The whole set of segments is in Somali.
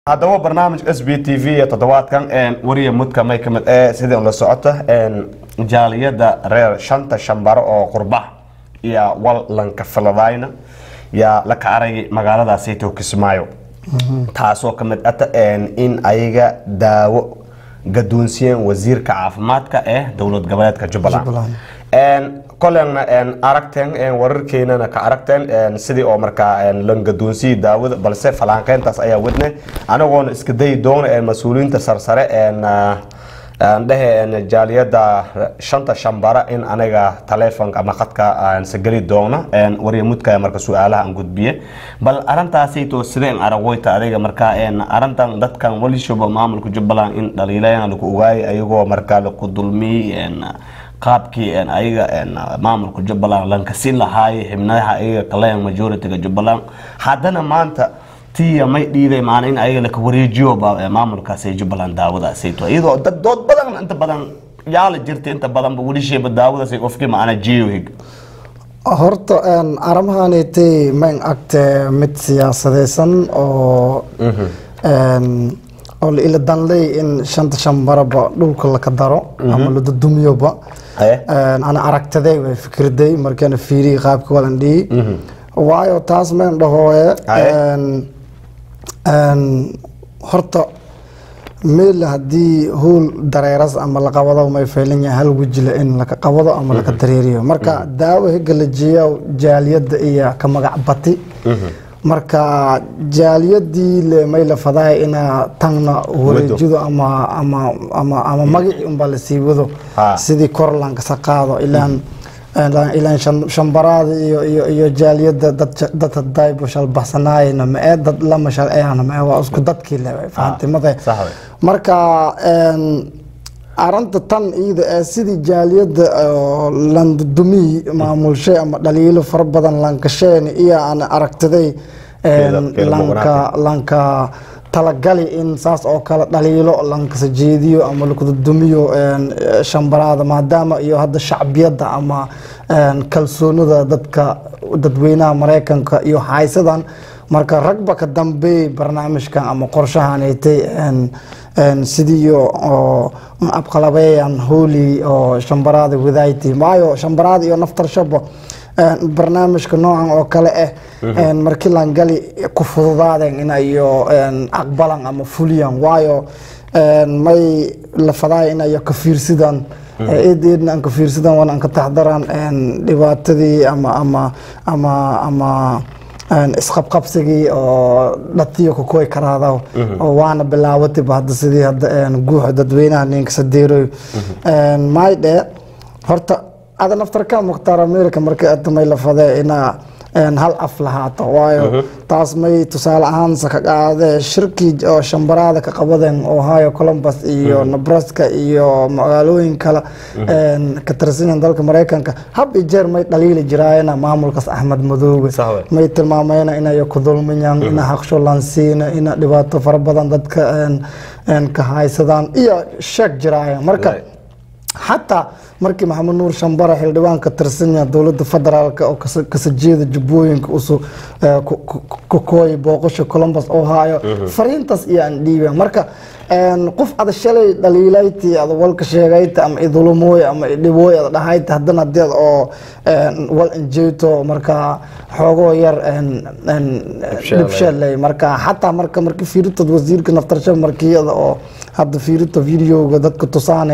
haddaba barnaamij s b t v ee toddobaadkan wariya mudka may kamid ee sidii un la socota jaaliyada reer shanta shambaro oo qurbax iyo wal lanka filadayna yaa la kacarayay magaaladaasayto kismaayo taasoo kamid ata in ayaga daawo gadoonsiyeen wasiirka caafimaadka ee dowlad goboleedka jubbaland kolena aragteen wararkeenana ka aragteen sidii oo markaa lan gadoonsiyay daawada balse falaanqeyntaas ayaa wadne anagoona iska dayi doona mas-uuliyiinta sarsare dhehe jaaliyada shanta shambara in aniga taleefonka ama khadka sageli doona warya mudka marka su-aalaha aan gudbiye bal arintaasayto sideen aragoyta adiga markaa arintan dadkan walishoba maamulka jubbaland in dhaliilayana lagu ogaayay ayagoo markaa laku dulmiyey qaabkii ayaga maamulka jubbaland lankasi lahaayay xibnaha ayaga kaleyan majority-ga jubbaland haddana maanta tiya may dhiiday maana in ayaga laka wareejiyo maamulkaas jubbaland daawadaasayto iyadoo dad dood badan inta badan yaala jirta inta badanba welisheeba daawadaas qofkii maana jiyohig horta arrimahanitay mayn agte mid siyaasadeysan oo oo ila danley in shanta shambaraba dhulka laka daro ama la dudumiyoba ana aragtaday way fikirday markaana fiiriyay qaabka walan dhihi waayo taas mayn dhahooye horta meel haddii howl dareeras ama la qabado may faylan yahay hal wejile in laka qabado ama laka dareeriyo marka daawo higa la jeeya jaaliyadda iyo ka magac bati marka jaaliyadii le may la fadahay ina tangna wareejido ama ama ama ama magaci unbaa la sii wado sidii kor lankasa qaado ilaan ilaan shambaraada iyo iyo iyo jaaliyada dad dad hadaybo shalbaxsanaayna ma ee dad lama shalceeyana ma ee waa isku dadkii le fahantimade marka arrinta tan iyada ee sidii jaaliyada landudumii maamulshay ama dhaliilo fara badan lankasheen iyo aan aragtiday lanka lanka talagali in saas oo kale dhaliilo lankasa jeediyo ama lakududumiyo shambaraada maadaama iyo hadda shacbiyadda ama kalsoonida dadka dadweynaha mareykanka iyo haysadan marka ragba ka dambeey barnaamijkan ama qorshahanaytay sidii oo abqalabeeyan hooli oo shambaraada wadaaytay maayo shambaraada iyo naftarshaba barnaamijka noocan oo kale ah markii langali ku fududaadeen inayo aqbalan ama fuliyan waayo may la fadaaya inayo ka fiirsidaan eed eedna aan ka fiirsidaan wana aan ka taxdaraan dhibaatadii ama ama ama ama isqabqabsigii oo dhatiyo kakoy karaada oo waana bilaawatayba hadda sidii hadda guuxa dadweynaha ninka sadeeroy maydhe horta ada naftarka mukhtaar america markay adamay la fadee inaa hal af lahaato waayo taas may tusaale ahaan ka qaadee shirkii oo shambaraada ka qabadeen ohio columbus iyo nebraska iyo magaalooyin kale ka tirsanyan dalka mareykanka hab iyo jeer may dhaliili jiraayena maamulkaas axmed madoobe may tilmaamayna inayo ku dulmiyan ina haqsho lansiina ina dhibaato fara badan dadka ka haysadaan iyo sheeg jiraayan marka xataa markii maxamed nuur shambara xildhibaan ka tirsanya dowlada federaalk oo kasajeeda jubbooyinka usu kakooya booqasha columbus ohio fariintaas iyo aan dhiiben marka qof ada shalay dhaliilayti ada walka sheegayta ama idulumooy ama idhibooy ada dhahayta haddana hadeed oo wal injeeto marka xoogoo yar dhibsheeley marka xataa marka marki fiiritood wasiirka naftarsha markiyada oo hadda fiirito videoga dadka tusaane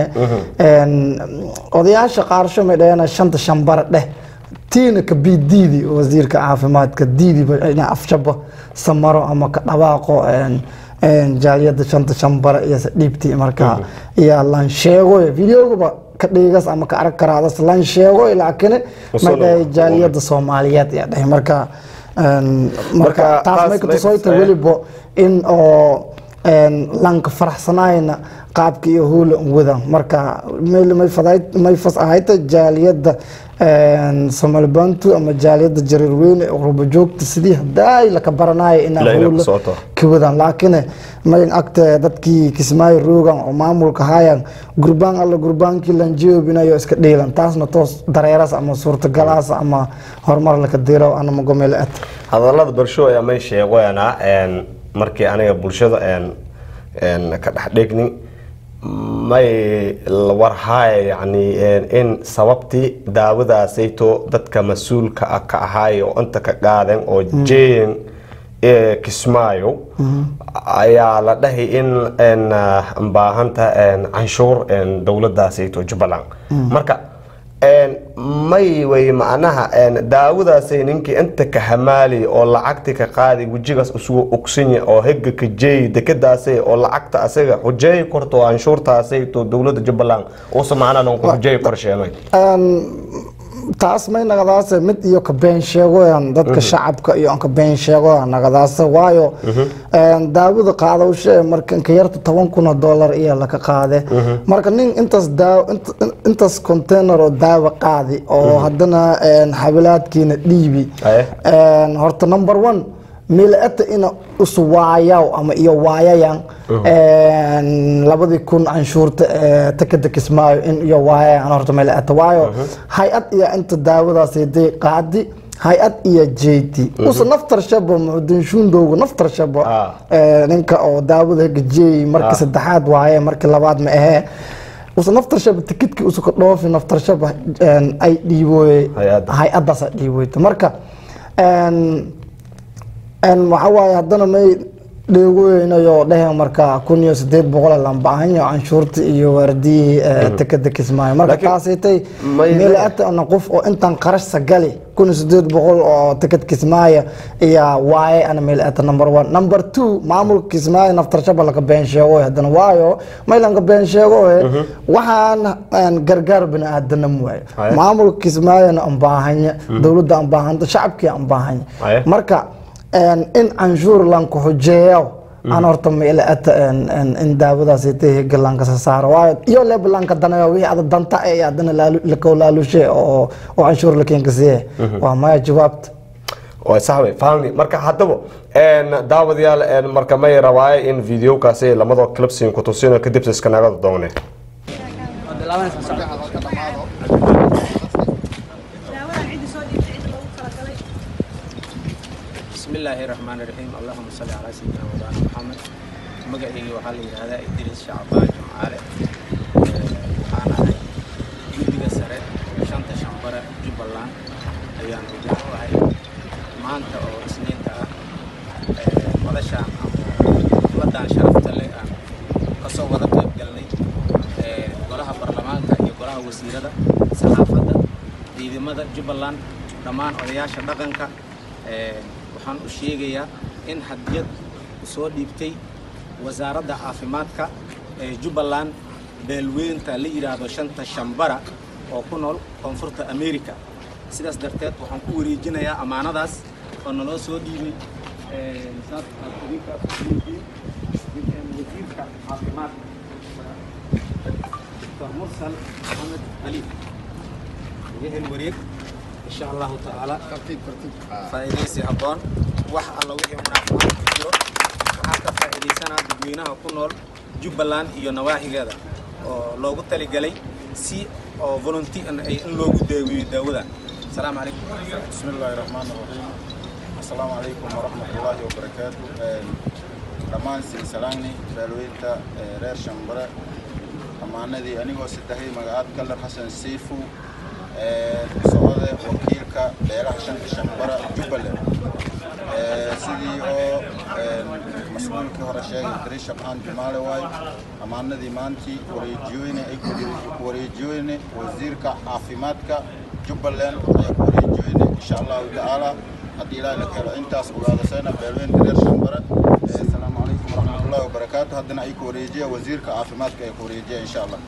odayaasha qaarsho may dhaheen shanta shambara dheh tiina ka bii diidi wasiirka caafimaadka diidiba ina afshaba samaro ama ka dhawaaqo jaaliyada shanta shambara iyo dhiibti marka iyo lan sheego videogaba ka dhigas ama ka arag karaadas lan sheego laakiin may dhahay jaaliyada soomaaliyeed ayaa dhahay marka marka taas may kutusoyta weliba in oo lanka faraxsanayna qaabka iyo hoola wada marka may fas ahayta jaaliyada somalibantu ama jaaliyada jareerweyne qurba joogta sidii hadaay laka baranaayo inaa hoola ka wadaan laakiin mayn agte dadkii kismaayo roogan oo maamulka hayan gurbaan alla gurbaankii lanjeobinayo iska dhiilan taasna toos dareeras ama suurtagalaas ama horumar laka diro anama gomeel at hadalada barsho ayaa may sheegoyanaa markii aniga bulshada een een ka dhex dhigni may warhaaya yani een in sababtii daawadaasayto dadka mas-uulka ah ka ahaay oo inta ka qaadeen oo jeeyin ee kismaayo ayaa la dhahay in een baahanta een canshuur een dowladaasayto jubbaland marka een may way macnaha een daawadaasay ninkii inta ka hamaali oo lacagti ka qaadi wejigaas isugu ogsinya oo hega ka jeey dekadaasay oo lacagta asaga xujeey korto canshuurtaasay to dowladda jubbaland uusa macnaha non ku xujeey korsheenay taas may nagadaase mid iyo ka been sheegoyan dadka shacabka iyo aan ka been sheegoyan nagadaase waayo daawada qaadowshe marka inka yarta toban kun oo dollar iyo laka qaade marka nin intaas daaw intaas container oo daawa qaadi oo haddana xabilaadkiina dhiibi horta number one milaata ina uswaayaw ama iyo waayayan labadii kun canshuurta takada kismaayo in iyo waayayan horta milaata waayo hay-ad iyo inta daawadaas haday qaadi hay-ad iyo jeyti usa naftar shabo muxudinshuundowga naftar shabo ninka oo daawada hega jeey marka saddexaad waaye marka labaad ma ahee usa naftar shaba tikidkii usa ka dhoofi naftar shaba ay dhiibooye hay-adaas ay dhiibooyta marka waxa waaye haddana may dheegooynayo dheheen marka kun iyo sideed boqol lambaahanyo canshuurta iyo waardiyii tekada kismaayo marka taasaytay meelaatana qof oo intaan qarashsa gali kun iyo sideed boqol oo tekad kismaayo iyo waaye ana meelaata number one number two maamulka kismaayo naftarshaba laga been sheego haddana waayo maylanka been sheego waxaan gargaar bini aadanam waayo maamulka kismaayona aan baahanya dowladda aan baahanta shacabkii aan baahanya marka in canshuur lanku xujeeyo aan horta meelaata in daawadaas galanka sasaaro waayo iyo lebalanka danayo wixii ada danta ee adana lakoo laalushe oo oo canshuur lakeenka siye waa maya jawaabta waa saxway fahmni marka haddaba daawadayaal marka may rabaaye in videokaasi lamadoo clipsin ku tusino kadib iska nagada doone bismillaahi raxmaan raxiim allahuma salli calaa sayidina mawlaana maxamed magaceygii waxaa la yidhaahdaa idriis shacbaan jumcaale waxaan ahay guddiga sare shanta shambare jubbaland ayaan hoggaan u ahay maanta oo isniinta ah madashaan ama ummadaan sharafta leh aan kasoo wada qayb galnay golaha baarlamaanka iyo golaha wasiirada saxaafadda ciidamada jubbaland dhammaan odayaasha dhaqanka waxaan u sheegayaa in hadiyad soo dhiibtay wasaaradda caafimaadka ee jubbaland beelweynta la yidhaahdo shanta shambara oo ku nool koonfurta america sidaas darteed waxaan ku wareejinayaa ammaanadaas oo naloo soo dhiibay saas aad idinka wasiirka caafimaadka dr mursal maxamed ali wehel wareeg إن شاء الله تعالى ترتيب ترتيب فائديسي هبون wax alla wixii munaafiqad ku jiro waxaa ka faa'iidaysanaa dadweynaha ku nool jubbaland iyo nawaaxigeeda oo loogu taligalay si oo volunteer ay in loogu daaweeyo daawadan asalaamu calaykum بسم الله الرحمن الرحيم السلام عليكم ورحمة الله وبركاته dhammaan silsalaani beelweynta reer shambare ammaanadii anigoo saddexdii magacaad kalar xasan siifu socode wakiilka beelaha shanta shambara jubbaland sidii oo mas-uulkii hore sheegay dariish shabcaan jumaale waayo ammaanadii maantii wareejiyoyne ay ku wareejiyoyne wasiirka caafimaadka jubbaland ayaa ku wareejiyoyne insha allahu tacaala haddii ilaahay la keeno intaas ogaadasayna beelweynta reer shambare asalaamu calaykum waraxmatullahi wabarakaatu haddana ay ku wareejiya wasiirka caafimaadka ay ku wareejiya insha allah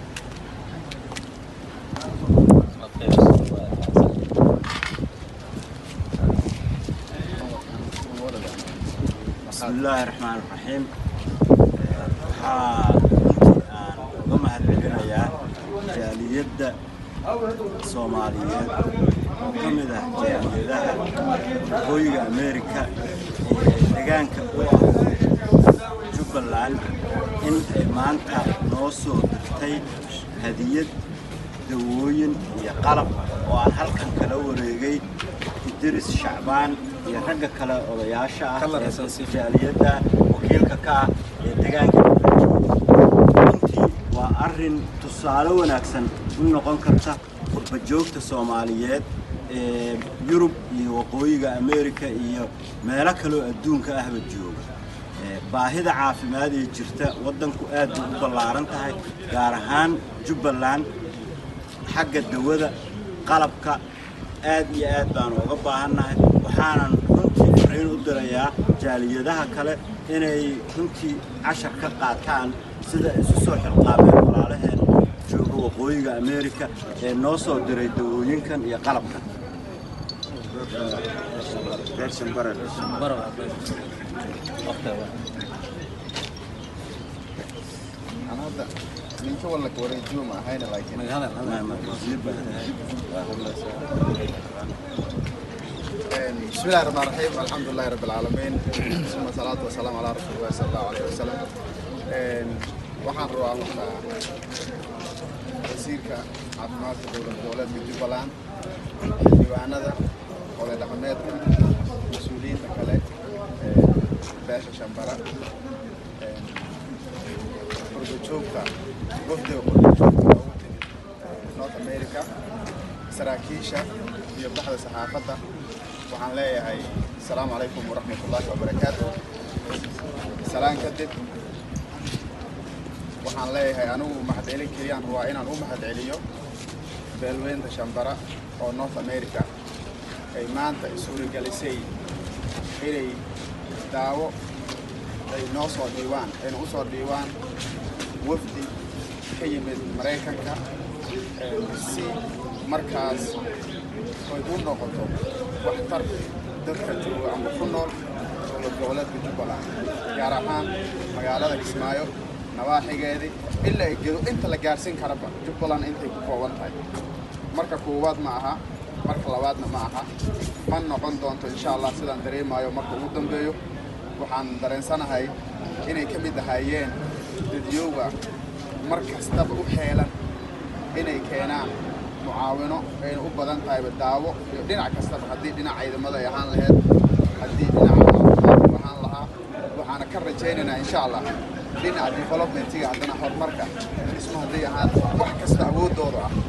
بسم الله الرحمن الرحيم waxaa runtii aan uga mahadcelinayaa jaaliyadda soomaaliyeed oo ka mid ah jaaliyadaha waqooyiga ameerika ee deegaanka u ah jubbaland in ay maanta noo soo dirtay hadiyad dawooyin iyo qalab oo aan halkan kala wareegay idris shacbaan iyo ragga kale odayaasha ah ee jaaliyadda wakiilka ka ah ee degaanka runtii waa arrin tusaale wanaagsan u noqon karta qurbajoogta soomaaliyeed ee yurub iyo waqooyiga amerika iyo meelo kaloo adduunka ahba jooga baahida caafimaad ee jirta waddanku aad bay u ballaaran tahay gaar ahaan jubbaland xagga dawada qalabka aad iyo aad baan uga baahannahay waxaanan runtii fariin u dirayaa jaaliyadaha kale inay runtii cashar ka qaataan sida isu soo xilqaameen walaalaheen jooga waqooyiga amerika ee noo soo diray dawooyinkan iyo qalabkan ninka walla wareejiyo ma ahayna laakiin بسم الله الرحمن الرحيم الحمد لله رب العالمين ثم الصلاة والسلام على رسول الله صلى الله عليه وسلم waxaan rabaa horta wasiirka caafimaadka dowlad goboleedka jubbaland xildhibaanada oday dhaqameedka mas-uuliyiinta kale beesha shambara qurbajoogta wafdiga qurbajoogta ugu timid north america saraakiisha iyo baxda saxaafadda waxaan leeyahay asalaamu calaykum waraxmat ullaahi wabarakaatu salaan kadib waxaan leeyahay anigu mahadcelin keliyaan rabaa inaan u mahadceliyo beelweynta shambara oo north america ay maanta suuragelisay inay daawo ay noo soo dhiiwaan ayna u soo dhiiwaan wafdi ka yimid maraykanka si markaas ay u noqoto waxtar dadka jooga ama ku nool dowlad goboleedka jubbaland gaar ahaan magaalada kismaayo nawaaxigeedii ilaa ay gedo inta la gaarsiin karaba jubbaland intay ku kooban tahay marka koowaad ma aha marka labaadna ma aha ma noqon doonto insha allah sidaan dareemayo marka ugu dambeeyo waxaan dareensanahay inay ka mid ahaayeen dadyowga mar kastaba u heelan inay keenaan mucaawino ayna u badan tahayba daawo iyo dhinac kastaba haddii dhinac ciidamada ay ahaan laheyd haddii dhinaca caafimaadku ahaan lahaa waxaana ka rajaynaynaa insha allah dhinaca developmentiga haddana horumarka dhismo hadday ahaan wax kasta awooddooda ah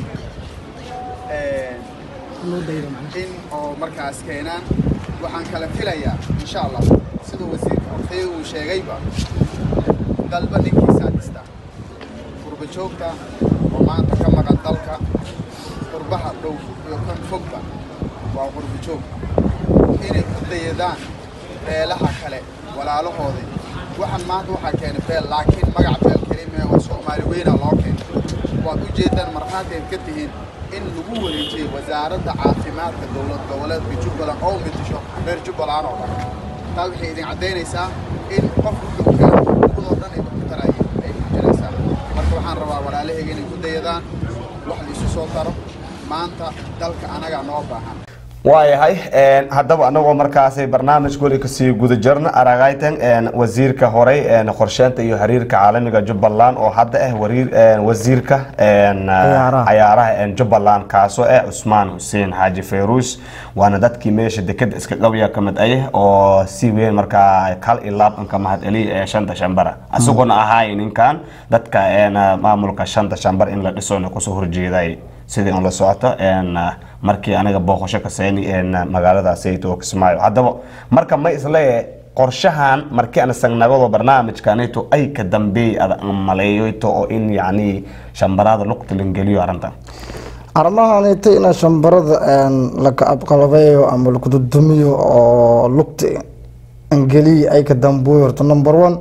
in oo markaas keenaan waxaan kala filayaa insha allah sida wasiirka hortay uu sheegayba dalba ninkiisaa dhista qurba joogta oo maanta ka maqan dalka qurbaha dhow iyo kan fogba waa qurba joog inay ku dayadaan beelaha kale walaalahoodii waxaan maanta waxaa keenay beel laakiin magac beel kelime oo soomaali weyna loo keenay waad u jeedaan markhaatiayd ka tihiin in lagu wareejiyey wasaaradda caafimaadka dowlad goboleedka jubbaland oo mitisho reer jubbaland oo dhan taa waxay idin caddaynaysaa in qof wuxuu keeno ummadoo dhan ay ku tarayeen ay muujinaysaa marka waxaan rabaa walaalahayga inay ku dayadaan wax la isu soo taro maanta dalka anagaa noo baahan waayahay haddaba anagoo markaasi barnaamij weli kasii guda jirna aragaytan wasiirka horey qorsheynta iyo xiriirka caalamiga jubbaland oo hadda ah wasiirka cayaaraha jubbaland kaasoo ah cusmaan xuseen xaaji fayruus waana dadkii meesha dekeda iska qabya kamid ayah oo si weyn markaa kal iyo laabanka mahadceliya ee shanta shambara isaguna ahaay ninkan dadka maamulka shanta shambar in la dhisona kusoo horjeeday sidii aan la socoto markii aniga booqasho ka sayni magaalada sayto kismaayo haddaba marka ma isle qorshahan markii aan sagnagado barnaamijkanito ay ka dambeey ada maleeyoyto oo in yacni shambaraada lugta langeliyo arrintan arrimahanita ina shambarada laka abqalabeeyo ama lakududumiyo oo lugta angeliya ay ka dambuuyo horta number one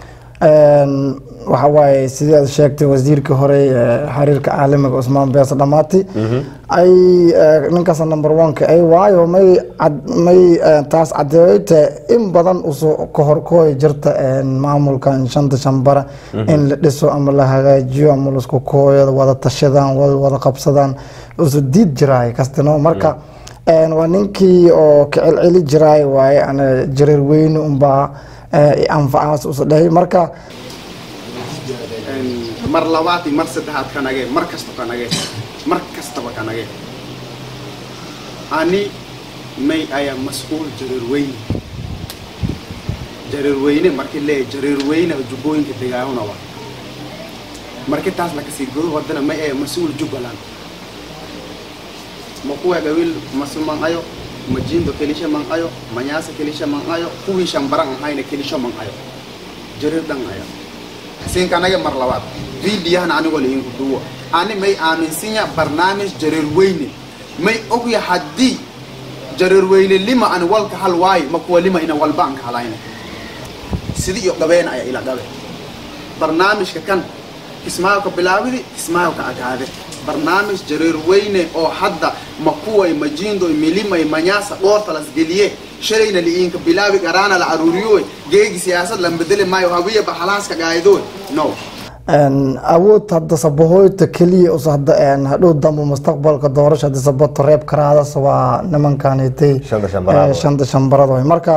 waxa waaye sidii aad sheegtay wasiirka hore xiriirka caalamiga cusmaan bees dhamaati ay ninkaas number one-ka ay waayo may may taas cadeeyta in badan usoo kahorkooy jirta maamulkan shanta shambara in la dhiso ama la hagaajiyo ama laisku kooyo wada tashadaan wada qabsadaan usu diid jiraay kastino marka waa ninkii oo kacelceli jiraay waaye ana jareer weyne unbaa anfacaas usa dhahay marka mar labaad iyo mar saddexaad ka nagee mar kasta ka nagee mar kastaba ka nagee ani may ayaa mas-uul jareer weyne jareerweyne markii leeyahay jareerweyne oo jubbooyinka degaahuna wa markii taas lakasii godo wadana ma ee mas-uul jubbaland ma kuwa gawil masu man ayo majindo kelisha man ayo manyasa kelisha man ayo kuwii shambaran ahayna kelisho man ayo jareer dhan ayo siinka anaga mar labaad viidiyahana anigoo lainku duwo ani may aaminsinya barnaamij jareerweyne may ogya haddii jareerweyne lima ani walka hal waayo ma kuwa lima ina walba an ka halayna sidi iyo qabeena ayaa ila qabe barnaamijka kan kismaayo ka bilaawidi kismaayo ka agaade barnaamij jareerweyne oo hadda makuway majiindoy milimay manyaasa dhoorta lasgeliye shalayna liiinka bilaabi garaana la aruuriyoy geegi siyaasad lan bedeli maayo hawiya baxalaaska gaaydoy no awood hadda sabahoyta keliya us hadda hadhow dambe mustaqbalka doorasha hadii sabato reeb karaadas waa nimankanitay Shanta shambaraad. shanta shambarad way marka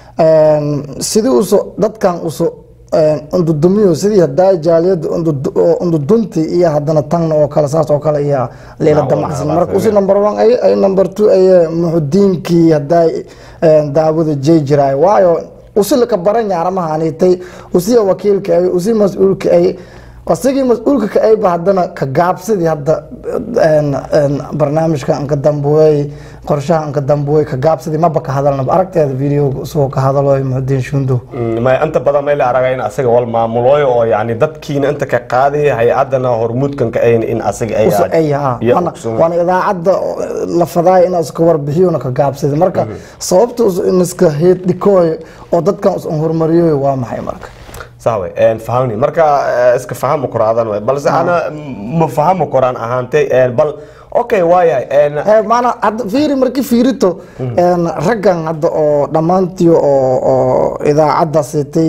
sidii uso dadkan uso undudumiyo sidii hadaa jaaliyada undudunti iyo hadana tangna oo kale saas oo kale iyo leela Nacam, damacsan nacam, marka usi nacam. number one ay ay number two ay muxudiinkii hadaa daawada jey jiraay waayo usi laka baran yaaramahanitay usiya wakiilka ay usi mas-uulka ay asigii mas-uulka ka ayba haddana ka gaabsidii hadda een, een, barnaamijka anka dambuwey qorshaha anka dambuwey ka gaabsidii maba ka hadalnaba aragteeda videoga isagoo ka hadalo muxudiin shundo ma inta badan may la aragay in asaga wal maamulooyo oo yani dadkiina inta ka qaaday hay-adana hormuudkan ka ayn in asaga ay uso ay haa iyo waana ogsoon. waana idaacadda la fadaaya in iska warbixiyona ka gaabsida marka sababta us in iska heeddhikooy oo dadkan us hormariyoy waa maxay marka sawe fahamni marka eh, iska fahamo koraadan way balse ana ma fahamo koraan ahaantay eh, bal okay waayahay en, Eh, maana hadda fiiri markii fiirito een, raggan hadda oo dhammaantii oo oo idaacadda sitay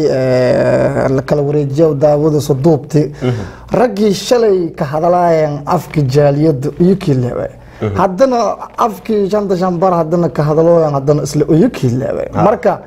eh, la kala wareejiya daawada soo duubtay raggii shalay ka hadlaayeen afka jaaliyadda uyukii leewe haddana afkii shanta shambar haddana ka hadlooyan haddana isla uyukii leewe marka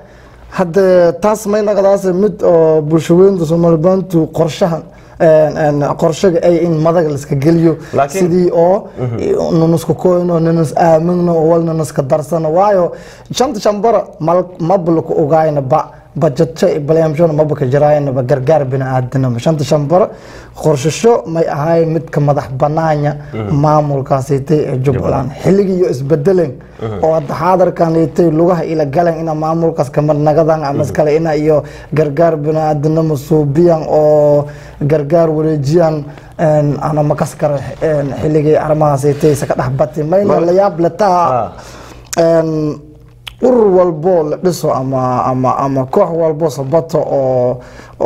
hadde taas may naqdaas mid oo bulshaweynta soomaalibaantu qorshahan een, een, qorshaga ay in madaga laiska geliyo Laakiin- sidii oo nunuska koyno nunus aamigno oo wal nunuska darsano waayo shanta shambara mal mabalka ogaayna ba bajajo baleemshona mabaka jiraayna gargaar biniaadanama shanta shambara qorshasho may ahay midka madax banaanya maamulkaasitay ee jubbaland xilligii iyo isbedelen oo hadda xaadarkanitay lugaha ila galan ina maamulkaas kamid nagadan ama iskale ina iyo gargaar biniaadanama suubiyan oo gargaar wareejiyan een, ana makas kara een, xilligii arrimahaasitay saka dhex bati mayna la yaab letaa een, urur walbo la dhiso ama ama ama koox walbo sabato oo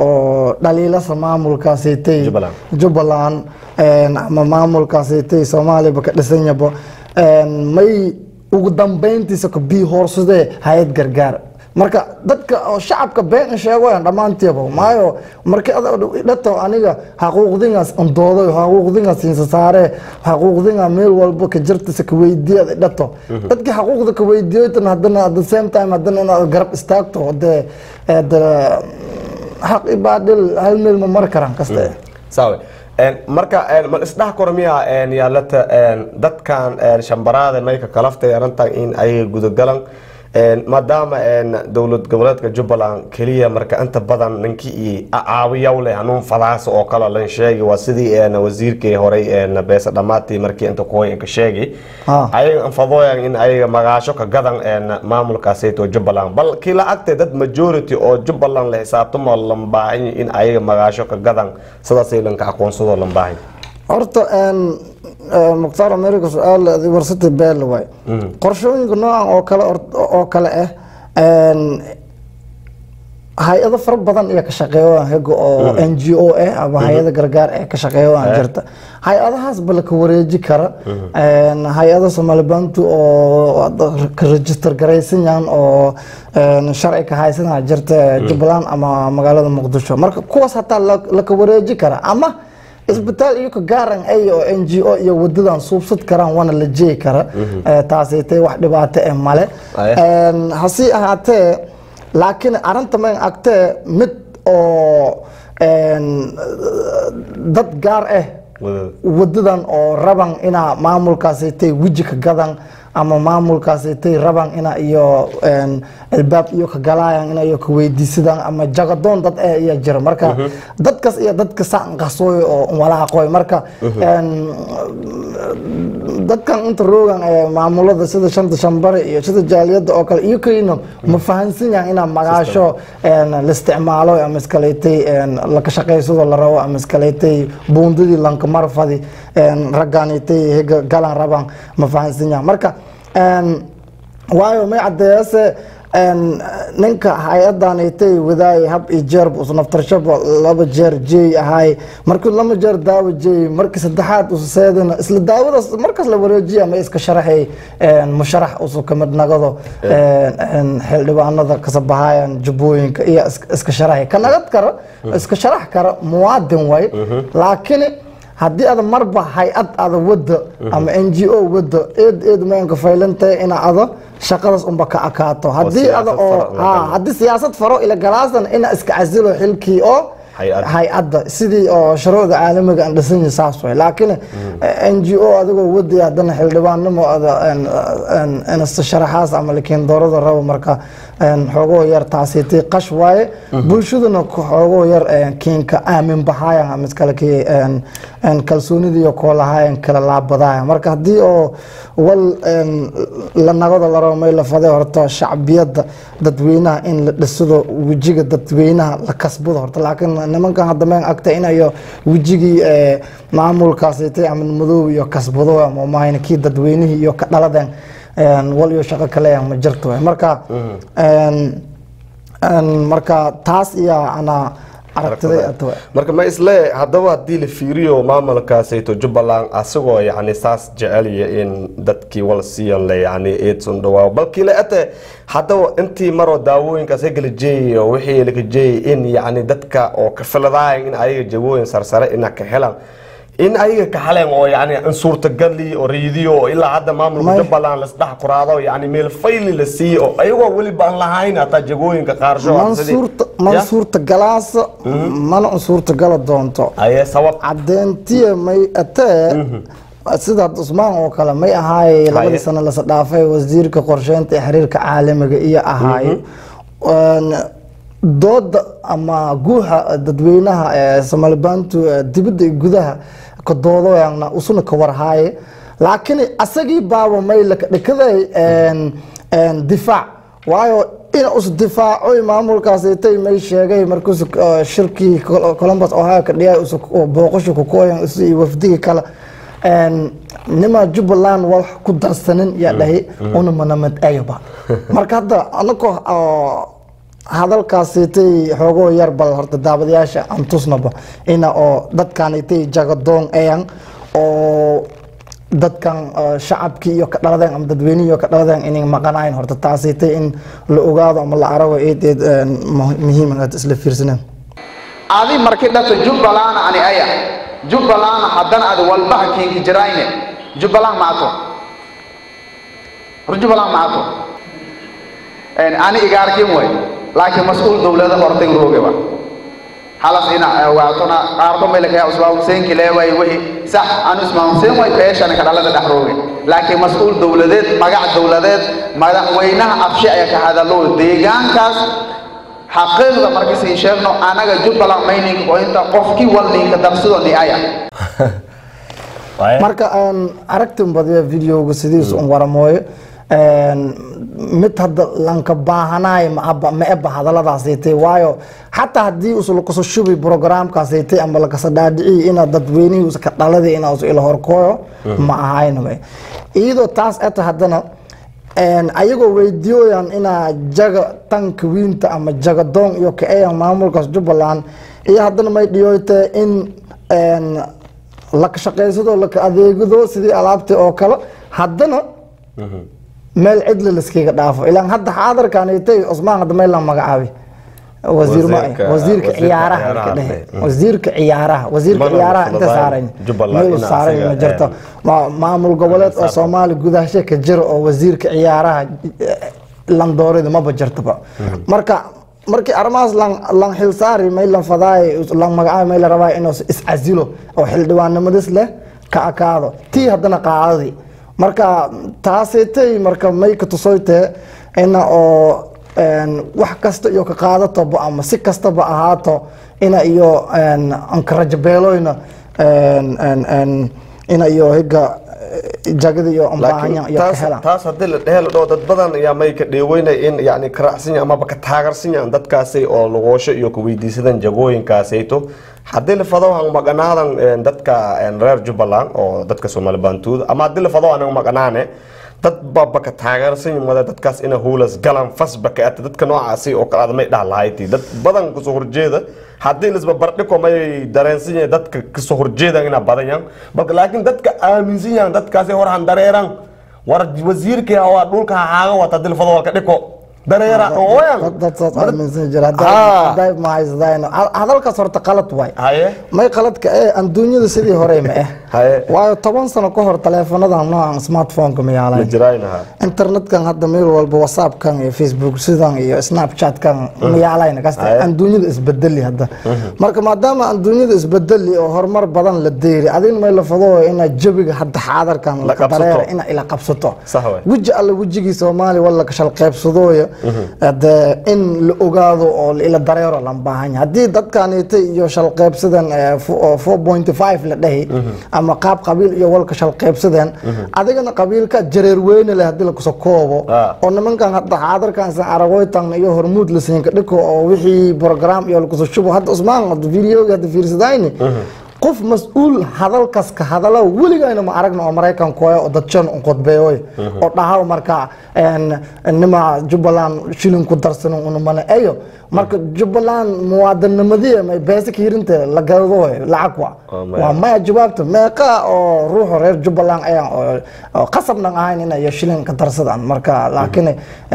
oo dhaliilasa maamulkaasitay Jubbaland. jubbaland een, ama maamulkaasitay soomaaliyaba ka dhisanyaba een, may ugu dambeyntiisa ka bii hoorsadee hay-ad gargaar marka dadka oo shacabka been sheegoyan dhammaantiiba maayo markii dhato aniga xaquuqdingaas andooday xaquuqdingaas siinsa saare xaquuqdinga meel walba ka jirtisa ka weydiiyad dhato dadkii xaquuqda ka weydiiyoytan haddana at the same time haddana inaad garab istaagto dee de xaq ibaadhil hal meel ma mari karaan kaste sawe En, marka en, mal isdhex kor miyaa en, yaalata en, dadkan en, shambaraada mayka kalaftay arrintan in ay gudagalan En, maadaama en, dowlad goboleedka jubbaland keliya marka inta badan ninkii i caawiyaw leh hanuun fadaas oo kale lan sheegi waa sidii en, wasiirkii horey en, beesa dhamaatii markii inta kuhoy ka sheegi Ah. ayaga anfadooyan in ayaga magaasho ka gadan en, maamulkaasayto jubbaland bal kii la agtay dad majority oo jubbaland la xisaabtamo lan baahan in ayaga magaasho ka gadan sidaasay lanka aqoonsadoo lan baahan horta een, een, mukhtaar america su-aal warsati beel waay qorshooyinka noocan oo kale or- oo kale ah een, hay-ado fara badan iyo ka shaqeeyaan hega oo n g o ah ama hay-ada gargaar ee ka shaqeeyaan jirta hay-adahaas ba la ka wareeji kara een, hay-ada soomaalibaantu oo ka register garaysan yahan oo een, sharci ka haysanaa jirta jubbaland ama magaalada muqdisho marka kuwaas hataa la- la ka wareeji kara ama isbitaal iyo ka gaaran ay oo n g o iyo wadadan suubsad karaan waana la jeegi kara Eh, taasaytay wax dhibaato eh male Aye. Een, hase ahaatee laakiin arrinta mayn agtee mid oo een, dad gaar ah Wadada. wadadan oo raban inaa maamulkaasaytay weji ka gadan ama maamulkaasitay rabaan ina iyo een, albaab iyo ka galayaan ina iyo ka weydiisadaan ama jagadoon dad ee iya jira marka dadkas iyo dadka saan qasooy oo walaaqoy marka een, dadkan inta roogan ee maamulada sida shanta shambare iyo sida jaaliyada oo kale iyo kayna ma fahansan yahan inaa magaasho een, la isticmaalo ama iskaleetay een, laka shaqaysado la rabo ama iskaleetay buundadii lanka marfadi een, raggaanitay higa galan rabaan ma fahansan yahan marka een, waayo may cadeeyase een, ninka hay-adanitay wadaay hab iyo jeerba us naftarshaba laba jeer jeey ahay markii lama jeer daawo jeey markii saddexaad us seedana isla daawadaas markaas la wareejiya ma iska sharaxay een, musharax usu kamid nagado een, een, xildhibaanada kasabahayan jubbooyinka iyo is- iska sharaxay ka nagad kara iska sharax kara muwaadin way laakiin haddii ada marba hay-ad ada wada ama n g o wada eed eed maanka faylantahay ina ada shaqadaas unba ka akaato haddii siyaasad ada oo faro la ha galo. haddii siyaasad faro ila galaasan ina iska casilo xilkii oo Hay-ad. hay-adda sidii oo shuruucda caalamiga aan dhisan yahay saas way laakiin n g o adigoo wadaya haddana xildhibaannimo ada een- een- inasta sharaxaas ama lakiin doorada rabo marka een, xoogoo yar taasitay qash waaye bulshaduna ku- xoogoo yar een, kiinka aamin bahaayan ama iskale kii een- een kalsoonidiiyo koolahaayan kala laabadaayan marka haddii oo wal een, la nagada la rabo may la faday horta shacbiyadda dadweynaha in la dhisado wejiga dadweynaha la kasbado horta laakiin nimankan hadda meen agta inayo wejigii ee, maamulkaasitay ama madoob iyo kasbado ama mahayna kii dadweynihii iyo ka dhaladeen een, wal iyo shaqo kaleyan ma jirto waay. marka een, een, marka taas iyo ana aragtiday ata waay. marka ma isle haddaba haddii la fiiriyo maamulkaasayto jubbaland asagoo yani saas jecelya in dadkii wal siiyan le yani eedson dhawaa balkii le ate haddaba intii maroo daawooyinkaas hegala jeeyay oo wixii laga jeeyay in yani dadka oo ka filadaay in ayaga jawooyin sarsare ina ka helan in ayaga ka heleen oo yani in suurtagali oo riidiyo oo ilaa hadda maamulka May- jubbaland lasdhex kuraado yani meel fayli la siiyo oo ayagoo weliba aan lahayn hataa jagooyinka qaarsho man suurta man suurta galaasa mana un suurta gala doonto aye sabab cadeentiya may atee sida hadda usmaan oo kale may ahaaye labadii sano lasa dhaafay wasiirka qorsheynta ee xiriirka caalamiga iyo ahaaye Een, dooda ama guuxa dadweynaha ee somalibantu ee dibadda iyo gudaha ka doodoyana usuna ka warhaaye laakiin asagii baaba may laka dhikaday een, een, difaac waayo in us difaacoy maamulkaasitay may sheegay markuus shirkii Col- columbus ohio ka dhiyay usu booqasho ku kooyan isu iyo wafdigii kale een, nima jubbaland wax ku darsanin yaa dhahay una manamad ayaba marka hadda anako hadalkaasitay xoogoo yar bal horta daawadayaasha aan tusnaba ina oo dadkan itay jagadoon eyan oo dadkan uh, shacabkii iyo ka dhaladeen ama dadweynihii iyo ka dhaladeen inay maqanayn horta taasitay in la ogaado ama la arago eed eed een, mu- muhiim inaad isla fiirsaneen adi marki dhata jubbaland ani aya jubbaland haddana adi walbaha kiinki jirayne jubbaland maato hor jubbaland maato En ani igaarkin way laakiin mas-uul dowlada hortay roogeba halas ina waatona qaarko meel kaya usmaan hussein kileeway wixii sax aan usmaan hussein way beeshan ka dhalada dhex rooge laakiin mas-uul dowladeed magac dowladeed madaxweynaha afshi ayaa ka hadalo deegaankaas xaqiiqda markiisin sheegno anaga jubbaland mayninka oo inta qofkii walninka darsido ni aya marka aan aragtin badiya videoga sidiisu un waramooyo een, mid hadda lanka baahanaay ma eba hadaladaasaytay waayo xataa haddii usu lakaso shubi programkaasaytay ama lakasa dhaadhiciy ina dadweynihii usa ka dhaladi ina usu ila horkooyo ma ahaynaba iyadoo taas eta haddana een, ayagoo weydiiyooyan inaa jaga tanka wiinta ama jagadoon iyo kaeyan maamulkaas jubbaland iyo haddana may dhiyooyte in een, laka shaqaysado laka adeegado sidii alaabtii oo kale haddana meel cidla laskaga dhaafo ilaan hadda xaadarkanitay cusmaan hadda meel la magacaabi wasiir ma Wasiirka- wasiirka wasiirka ciyaaraha ciyaaraha ka dhehe mm. wasiirka ciyaaraha wasiirka Mana ciyaaraha inta fududayn saaran Jubbaland meel ina saaran asiga, ma jirto een, Ma- maamul goboleed oo saarto. soomaali gudahashe ka jira oo wasiirka ciyaaraha eh, landoorida maba jirtaba marka markii arrimahaas lan lan xilsaari may lan fadaay lan magacaabi may la rabaa inuu is casilo oo xildhibaannimadis leh ka akaado tii haddana qaadadii marka taasitay marka may ka tusoytee ina oo een, wax kasta iyo ka qaadatoba ama si kastaba ahaato ina iyo een, anka rajabeeloyna een, een, een, ina iyo higa eh, jagada iyo ambaahanyan iyo ka taas helaan taas haddii la dhehe la dhaho dad badan ayaa may ka dheeweynay in yani karaacsan yahay amaba ka taagarsan yahan dadkaasi oo lugoosho iyo kuweydiisadan jagooyinkaasayto haddii la fado aan maqanaadan een, dadka een, reer jubbaland oo dadka soomaali baantuuda ama haddii la fado aan maqanaane dad baba ka taageersan yimaada dadkaas ina huulas galan fasba ka ata dadka noocaasi oo kale may dhaha lahayti dad badan kasoo horjeeda haddii lisba bardhiko may dareensan yahay dadka kasoo horjeedan inaa badan yahan balka laakiin dadka aaminsan yahan dadkaasi hor han dareeran war wasiirkii waa dhulka haaga wata hadii la fado walka dhiko dareera ooyan dad dad saas aaminsan jira Ah. hadday ma haysadaan hadalkaas horta qalad waay haye may qaladka ee adduunyada sidii hore ma eh Haye. waayo toban sano ka hor taleefanadan noocan smartphone-ka ma ma yaalaan jiraynaha internetkan hadda meel walba whatsappkan iyo facebook sidan iyo snapchatkan ma yaalayna kasta Haye. adduunyada isbedeli hadda marka maadaama adduunyada isbedeli oo horumar badan la deeri adin may la fado ina jabiga hadda xaadarkan La la qabsato. dareera ina ila qabsato Sax waay. weji alle wejigii soomaali wala ka shalqeybsadooya de in la ogaado oo la ila dareero lan baahan yahay haddii dadkanita iyo shalqeybsadan eh, fo- oo 4.5 la dhahi ama qaab qabiil iyo walka shalqeybsadeen adigana qabiilka jareer weyne leh haddii lakusoo koobo Ah. oo nimankan hadda xaadarkan san aragoytan iyo hormuud la siinka dhiko oo wixii program iyo lakusoo shubo hadda usmaan hadda videoga hadda fiirsadayni qof mas-uul hadalkas ka hadala weligayna ma aragna oo maraykan kooya oo dadjan un qodbeeyoy oo dhahaw marka een, nima jubbaland shilin ku darsan unumana eyo marka jubbaland muwaadinimadii may beesa ka hirinte la gadooy lacag wa Oh, maya. waa maya jawaabta meeqa oo ruuxa reer jubbaland ayaan oo- oo qasabnan ahayn inay shilin ka darsadaan marka laakiin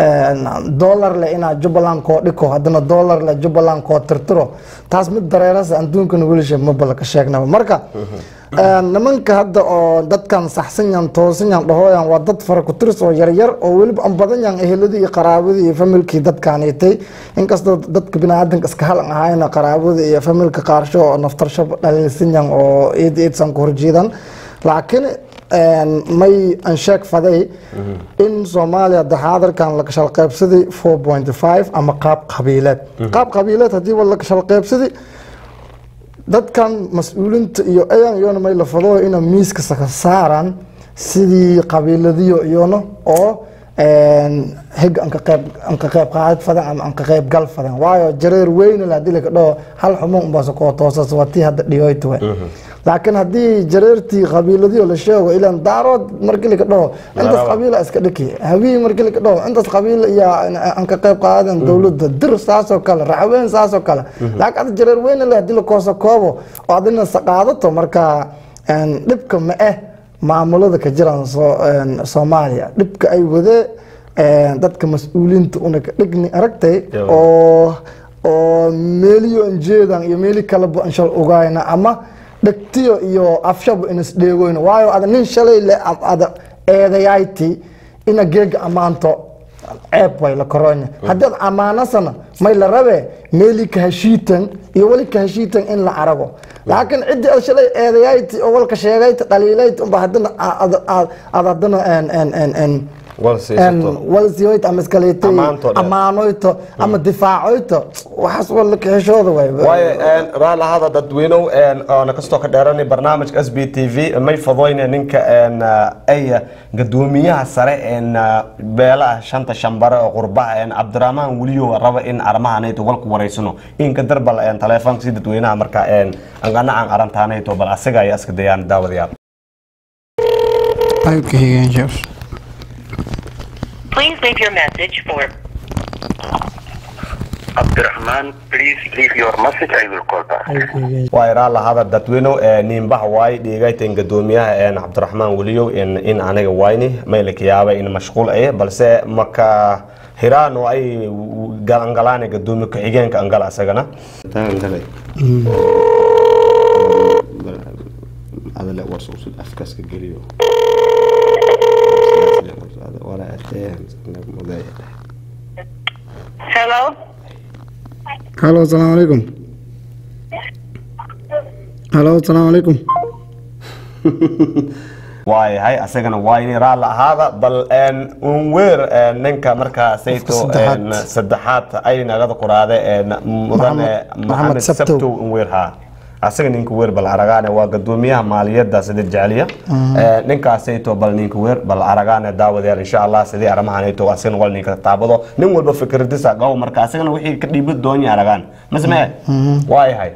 een, dollar le inaa jubbaland koo dhiko haddana dollar le jubbaland koo tirtiro taas mid dareerasa adduunkana welisha mabala ka sheegnaba marka een, nimanka hadda oo dadkan saxsan yan toosan yan dhahooyan waa dad fara ku tirs oo yaryar oo weliba aan badan yan eheladii iyo qaraabadii iyo familkii dadkaanitay inkastoo dadka biniaadanka iska halan ahayna qaraabada iyo familka qaarsho oo naftarsho dhaliilsan yan oo iid iidsan ku horjeedan laakiin een, may aan sheeg faday in soomaaliya daxaadarkan la kashal qaybsaday 4.5 ama qaab qabiileed qaab qabiileed haddii wa la kashal qaybsaday dadkan mas-uulinta iyo ayan iyona may la fado ina miiska saka saaraan sidii qabiiladiyo iyona oo een, hig anka qayb anka qayb qaadad fadan ama anka qayb gal fadan waayo jareer weyne la hadii laka dhaho hal xumo unbaasa koo toosas waa tii hadda dhiyoyta we laakiin haddii jareertii qabiiladiyo la sheego ilan daarood markii laka dhaho intaas Maraba. qabiila iska dhiki habii markii laka dhaho intaas qabiil iyo anka qayb qaadan dowladda dir saasoo kale racween saasoo kale laakiin ada jareer weyne le hadii lakoosa koobo oo adina saqaadato marka een, dhibka ma eh maamulada ka jiraan soo- een, soomaaliya dhibka ay wadee een, dadka mas-uuliinta una ka dhigni aragtay Yo. oo oo meeliyo aan jeedan iyo meeli kaleba aan shal ogaayna ama dhegtiyo iyo afshaba in isdheegoyna waayo ada nin shalay le ad ada eedayayti ina geega ammaanto ceeb way la koronya haddii ad ammaanasana may la rabe meeli kahashiitan iyo weli kahashiitan in la arago laakiin ciddii ad shalay eedayayti oo walka sheegayta dhaliilayta unba haddana aad aad aad haddana en en en en wal siisato walsiyoyt ama iskaleetay Ammaanto dheer. ammaanoyto ama difaacoyto waxaas waa la kaheshooda way waayo een, raali ahada dadweynow een, oona kastoo ka dheeranay barnaamijka s b t v may fadoyne ninka een, ah, ay gadoomiyaha sare een, ah, beelaha shanta shambare oo qurbaha een, cabdiraxmaan weliyo raba in arrimahanayto walku wareysano inka darbal een, taleefoonka si dadweynaha marka een, anganacan arantaanayto bal asiga ayaa iska dayaan daawadayaal Please leave your message for Abdurrahman, please leave your message. I will call back. waa iraa lahada dadweynow ee niinbaha waay dhiigaytan gadoomiyaha een, cabdiraxmaan weliyow in in aniga wayni maylaka yaaba in mashquul ay balse maka hiraan oo ay galangalaane gadoomiye ku-xigeenka angala asagana adale warsuusud afkaska geliyo Hello? halo asalaamu calaykum halo asalaamu calaykum waayahay asagana waa inay raalli ahaada bal een, unweer een, ninka markaa sayto saddexaad. een, saddexaad ay nagada quraade een, mudane Maxamed- maxamed Maxamed Sabtow. sabtow unweer haa asaga ninka weer bal aragaane waa gadoomiyaha maaliyadda sida jecliya Ee, ninkaasayto bal ninka weer bal aragaane daawadayaal insha allah sidii arrimahanayto asagana wal ninka taabado nin walba fikradisa gaw marka asagana wixii ka dhiibi doonya aragaan masmee waayahay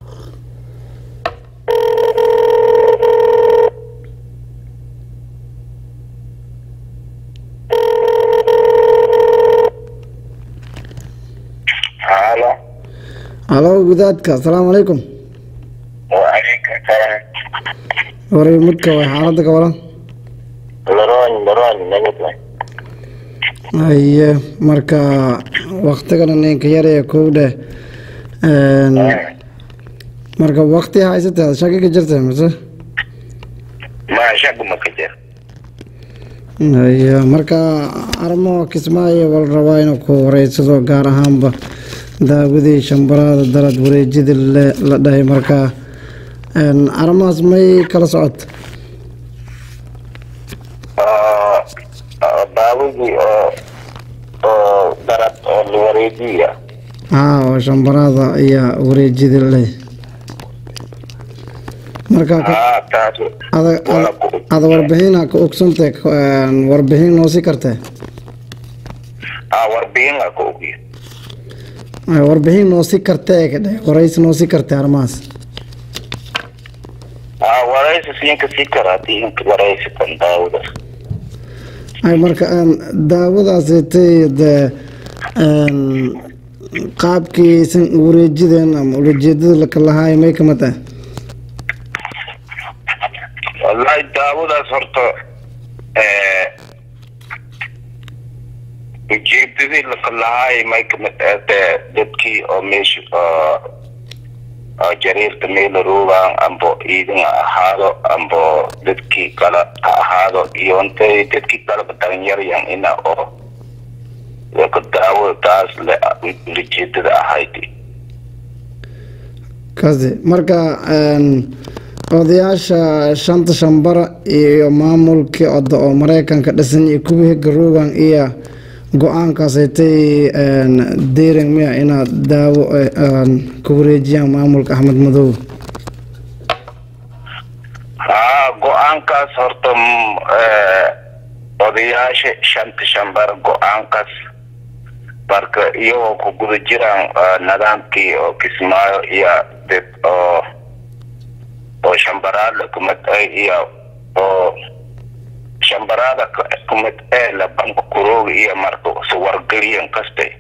Halo. halo gudaadka asalaamu calaykum Waalaikum salam. waray mudka way xaaladda ka waran Laron, laron, nangit lang. haye marka waktigana ninka yar ee kow dheh Een, marka wakti haysatee shaki ka jirta mise Masya gumakajir. haye marka arrimo kismaayo wal rabaa inuu ku wareysado gaar ahaanba daawadii shambaraada darad wareejida le- la dhahay marka een, arrimahaas may kala socota Oh, oh, baawigii oo oo darad oo la wareejiya. haa oo shambaraada ayaa wareejida le marka ka- Ah, taas. ada Waa ada- ku- ada warbixina ka ogsantay warbixin noo sii kartee Ah, warbixin la ku ogiyo. Ay, warbixin noo sii kartee ka dheh waraysi noo sii kartee arrimahaas Ah, waraysi siinka sii karaati inka waraysi kan daawada. ay marka een, daawadaasitay dee een, qaabkiisan wareejideen ama ulajeedada laka lahaay may ka mid ah Wallahi daawadaas horta eh ujeedadii laka lahaay may kamid ahde dadkii oo meesha oo oo jariirta meela roogaan ambo iidin ha ahaado ambo dadkii kale ha ahaado iyo intay dadkii kaleba dalinyaryan ina oo laka daawada taas le ujeedada ahayd kasi marka een, odayaasha shanta shambara iyo maamulkii oda oo maraykanka dhisan iyo kuwii garoogan iyo go-aankaasaytay deering miya inaad daawo eh, een, ku wareejiyaan maamulka axmed madow haa go-aankaas horta mm, eh, odayaasha shanta shambar go-aankaas marka iyagoo ku guda jiraan eh, nidaamkii oo kismaayo iyo dad oo oo shambaraada kumid ah iyo oo shambaraada ka- kumid ee la banka kurooga iyo marka suwargeliyan kaste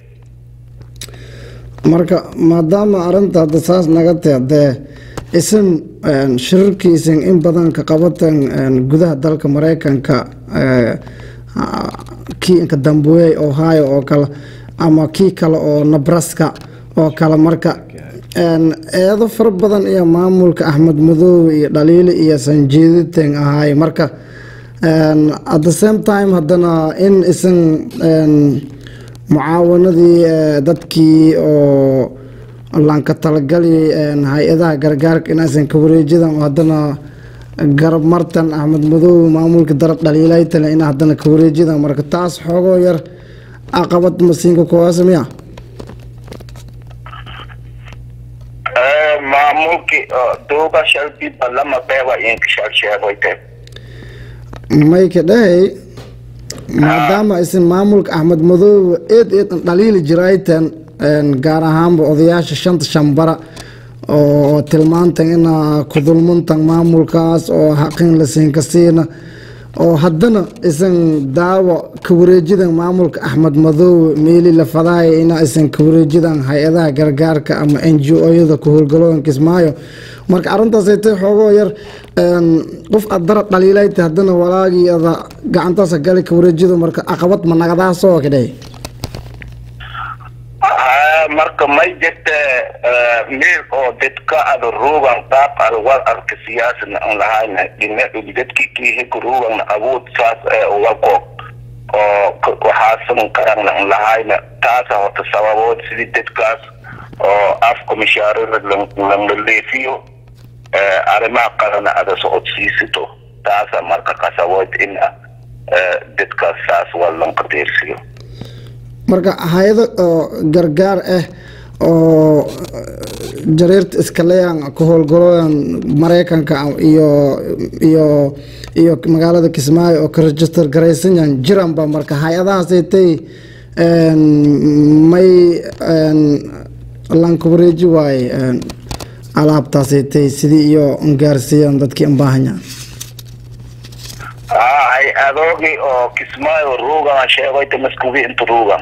marka maadaama arinta hadda saas naga tee dee isin een, shirarkiisan in badan ka qabatan een, gudaha dalka maraykanka ee, ah, kii inka dambuey ohio oo kale ama kii kale oo nebraska oo kale marka een, eedo fara badan iyo maamulka axmed madoobe iyo dhaliili iyo sanjeeditan ahaay marka een, at the same time haddana in isan een, mucaawanadii eh, dadkii oo lanka talagali een, hay-adaha gargaarka inaysan ka wareejidan oo haddana garab martan axmed madoobe maamulka darab dhaliilaytale in haddana ka wareejidan marka taas xoogoo yar caqabad masiinka kuwaasa miya Eh, maamulkii oo dooga shalbiba lama beeba inka shal sheegoyte mayka dhahay maadaama aysan maamulka axmed madoobe eed eed an dhaliili jiraytan een, gaar ahaanba odayaasha shanta shambara oo tilmaantan ina ku dulmuntan maamulkaas oo xaqin la siinka siina oo haddana isan daawo ka wareejidan maamulka axmed madoobe meeli la fadaaya ina aysan ka wareejidan hay-adaha gargaarka ama n g o-yada ku howlgalooyin kismaayo marka arrintaasay tay xoogoo yar een, qof aad darab dhaliilayta haddana walaagii ada gacantaasa gali ka wareejido marka caqabad ma nagadaasoo kadhay Ah, marka may jirte eh, meel oo dadka ada ruugan qaab ada war arka siyaasana aan lahayna dhina dadki kiihika ruugan awood saas ee uwako oo ka- waxaasan karana aan lahayna taasa horta sababood sidii dadkaas oo afka mishaarada lan- lan leefiyo eh, arrimaha qalana ada socodsiisito taasa marka qasawood in dadkaas saas waa lanka deersiyo marka hay-ado oo gargaar ah oo jariirta iskaleyan ku howlgalooyan maraykanka iyo iyo iyo magaalada kismaayo oo ka register garaysanyan jiranba marka hay-adahaasaytay may lanka wareeji waaye alaabtaasaytay sidii iyo gaarsiiyaan dadkii anbaahanyaan hay adoogi oo kismaayo ruugan sheegoyta maskubi inta ruugan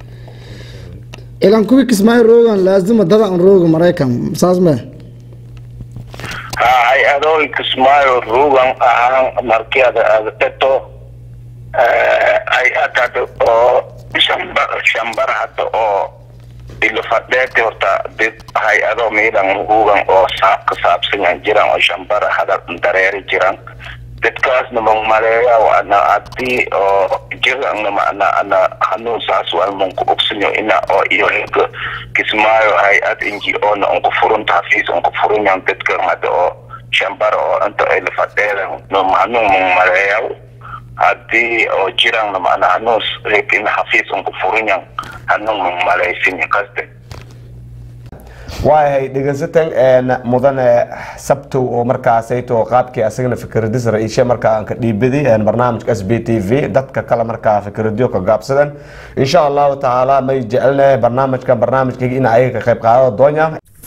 ilan kuwii kismaayo roogan laazima dadan rooga maraykan saas me ha hay adoogi kismaayo ruugan ahaan markii ada ada teto hay atad oo shambar shambar hadda oo ilo fadheeti horta did hay adoo miidan ruugan oo saab ka saabsanyan jiran oo shambara hada dareeri jiran dadkaasna mang maleeya ana hadii oo jirana ana ana hanuun saas waa manku ogsanyo ina oo iyo hega kismaayo hay-ad inji oona unku furunta hafiis unku furunyan dadkan hadda oo shambara oo inta ay la fadheedan no hanuun mang maleeya hadii oo jirana mana hanuun heg ina hafiis unku furunyan hanuun mang maleysin kaste waayahay dhegeysatan mudane sabtow oo markaasayto qaabkii asagana fikradis ra-iishe markaa aan ka dhiibadi barnaamijka s b t v dadka kale markaa fikradyo ka gaabsadan insha allahu tacaala may jecelnahay barnaamijka barnaamijkayga in ayaga ka qayb qaadada doonya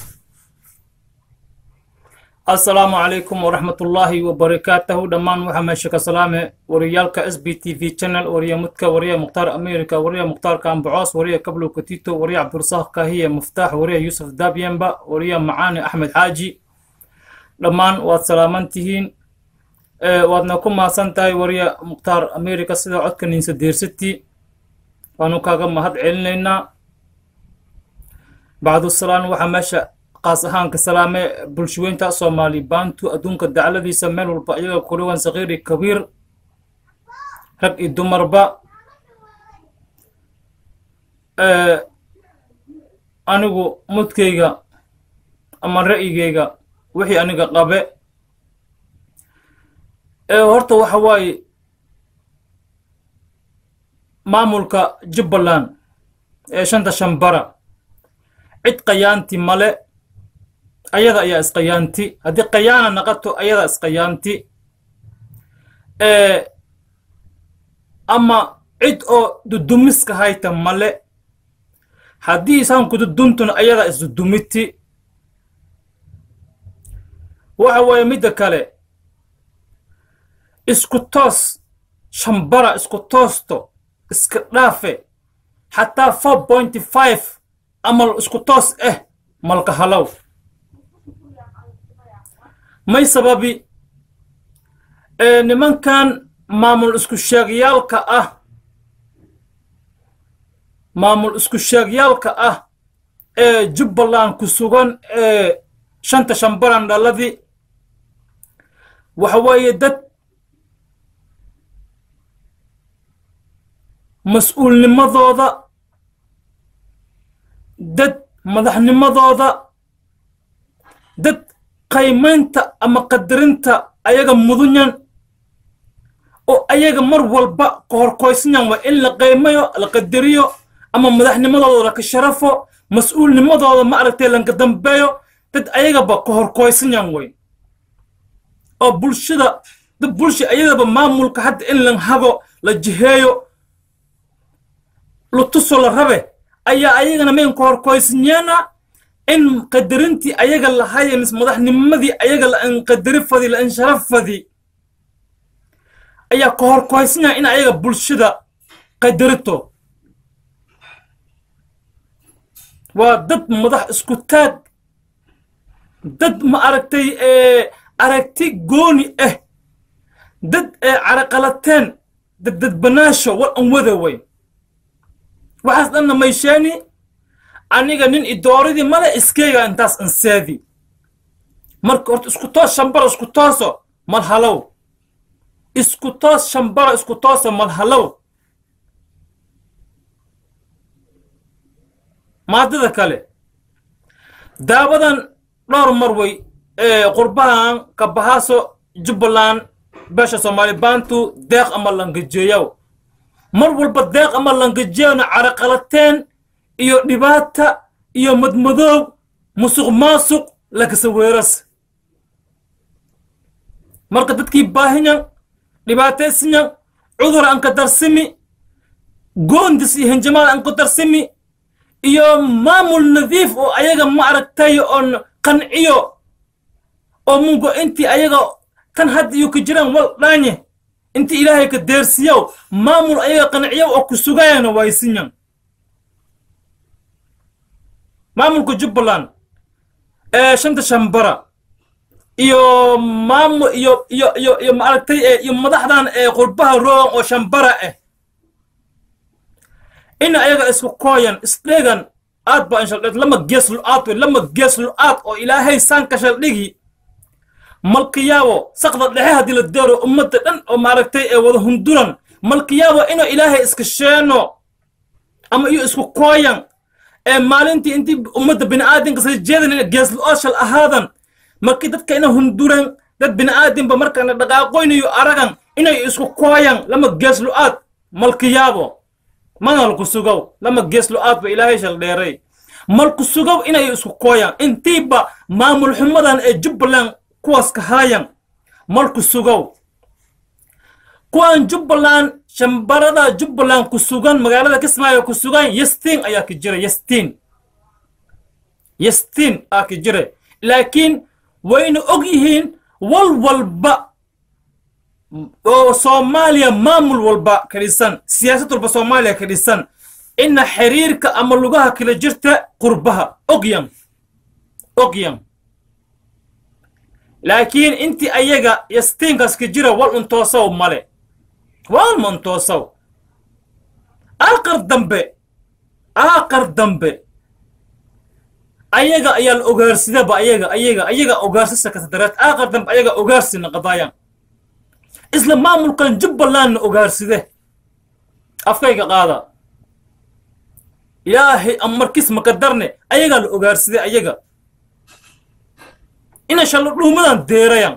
asalaamu calaykum waraxmatullaahi wabarakaatuhu dhammaan waxaa meesha ka salaame wariyaalka s b t v channel wariya mudka wariya mukhtaar america wariya mukhtaar kambacoos wariya kablow katito wariya cabdirasaaq kahiye muftaax wariya yuusuf dabyemba wariya macaani axmed xaaji dhammaan waad salaaman tihiin waadna ku mahadsan tahay wariya mukhtaar america sida codka ninsa deersati waanu kaaga mahad celinaynaa bacdusalaan waxaa meesha qaas ahaan ka salaame bulshaweynta soomaali baantu adduunka dacladiisa meel walba iyaga kudhawan sakiiri kabiir rag iyo dumarba anigu mudkayga ama ra'yigayga wixii aniga qabe horta waxa waaye maamulka jubbaland ee shanta shambara cid qayaanti male ayada ayaa isqayaanti haddii qayaana naqato ayada isqayaanti ama cid oo dudumiska hayta male haddii isaanku duduntuna ayada isdudumiti waxa waaye midda kale isku toos shambara isku toosto iska dhaafe xataa four pointy five amal isku toos ah malka halow may sababi nimankan maamul isku sheegyaalka ah maamul isku sheegyaalka ah ee jubbaland ku sugan ee shanta shambaran dhaladii waxa weeye dad mas-uulnimadooda dad madaxnimadooda dad qaymaynta ama qadarinta ayaga mudunyan oo ayaga mar walba kahorkoysanyan waa in la qaymayo la qadariyo ama madaxnimadooda laka sharafo mas-uulnimadooda ma aragtay lanka dambeeyo dad ayagaba kahorkoysanyan way oo bulshada dad bulsha ayadaba maamulka hadda in lan hago la jiheeyo lutuso la rabe ayaa ayagana mayn kahorkoysanyeena in qadarintii ayaga lahaye mis madaxnimadii ayaga la inqadari fadi la insharaf fadi ayaa ka horkoysanya in ayaga bulshada qadarito waa dad madax isku taag dad ma aragtay aragti gooni ah dad caraqalateen dad dadbanaasho war an wada way waxaas dhanna maysheeni aniga nin idooridii male iskeyga intaas anseedi marka horta isku toos shambaro isku tooso mal halow isku toos shambaro isku tooso mal halow maadada kale daawadan dhowr mar way ee qurbahan kabahaaso jubbaland beesha soomaali baantu deeq ama langajeeyow mar walba deeq ama langajeeyowna caraqalateen iyo dhibaata iyo madmadoow musuq maasuq lakasa weeras marka dadkii baahinyan dhibaataysinyan cudur aan ka darsimi goondis iyo hinjamaal aan ku darsimi iyo maamul nadiif oo ayaga ma aragtay oon qanciyo oo mungo intii ayaga tan hadda iyo ka jiraan wal dhaanye intii ilaahay ka deersiyow maamul ayaga qanciyo oo ku sugayana waysinyan maamulka jubbaland ee shanta shambara iyo maamul iyo iyo iyo iyo maaragtay iyo madaxdan ee qurbaha roogan oo shambara ah in ayaga isku kooyan isdhegan aad baa inshaldheed lama gees lu-aad wey lama gees lu-aad oo ilaahay saanka shaldhigi malkiyaabo saqda dhexe haddii la deero ummadda dhan oo maaragtay ee wada hunduran malkiyaabo inuu ilaahay iska sheeno ama iyo isku kooyan ee maalintii intii ummadda bini'aadinka sida jeedan ina gees lu-aad shal ahaadan markii dadka ina hunduran dad bini'aadinba markana dhaqaaqoynayo aragan inay isku kooyan lama gees lu-aad malkiyaabo manalku sugow lama gees lu-aad ba ilaahay shal dheeray malku sugow inay isku kooyan intiiba maamul xumadan ee jubbaland kuwaas ka haayan malku sugow kuwaan jubbaland shambarada jubbaland ku sugan magaalada kismaayo ku sugan yastiin ayaa ka jira yastiin yastiin aa ka jira laakiin wayna og yihiin wal walba oo soomaaliya maamul walba ka dhisan siyaasad walba soomaaliya ka dhisan ina xiriirka ama lugaha kala jirta qurbaha ogyan ogyan laakiin intii ayaga yastiinkaas ka jira wal untoosaw male wal ma untoosaw aaqar dambe aaqar dambe ayaga ayaa la ogaarsidaba ayaga ayaga ayaga ogaarsisa kasadareed aaqar dambe ayaga ogaarsina qadaayan isla maamulkan jubbalandna ogaarside afkayga qaada ilaahay amarkis makadarne ayagaa la ogaarside ayaga ina shallo dhuumadan deerayan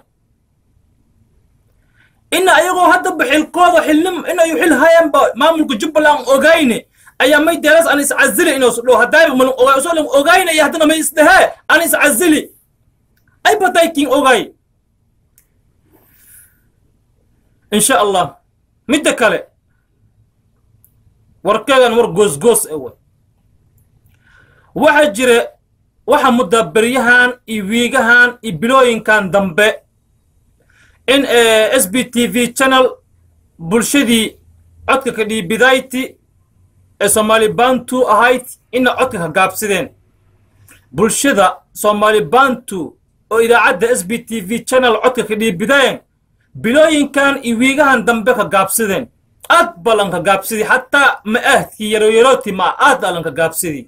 ina ayagoo haddaba xilkooda xilnim inayu xil hayanba maamulka jubbaland ogayne ayaa may deeras an iscazili inoosu dhow haddaayba malin ogay usoo lan ogayne iyo haddana may isdhehee an iscazili ay bataykin ogay in sha allah midda kale warkeegan war goosgoos ewe waxaa jira waxa muddaberyahan iyo wiigahan iyo bilooyinkan dambe in s b t v channel bulshadii codka ka dhiibidayti ee soomaali bantu ahayd ina codka ka gaabsideen bulshada soomaali bantu oo idaacadda s b t v channel codka ka dhiibideen bilooyinkan iyo wiigahan dambe ka gaabsideen aad baa lanka gaabsidii xataa ma ahdkii yaroyarooti ma aad baa lanka gaabsidii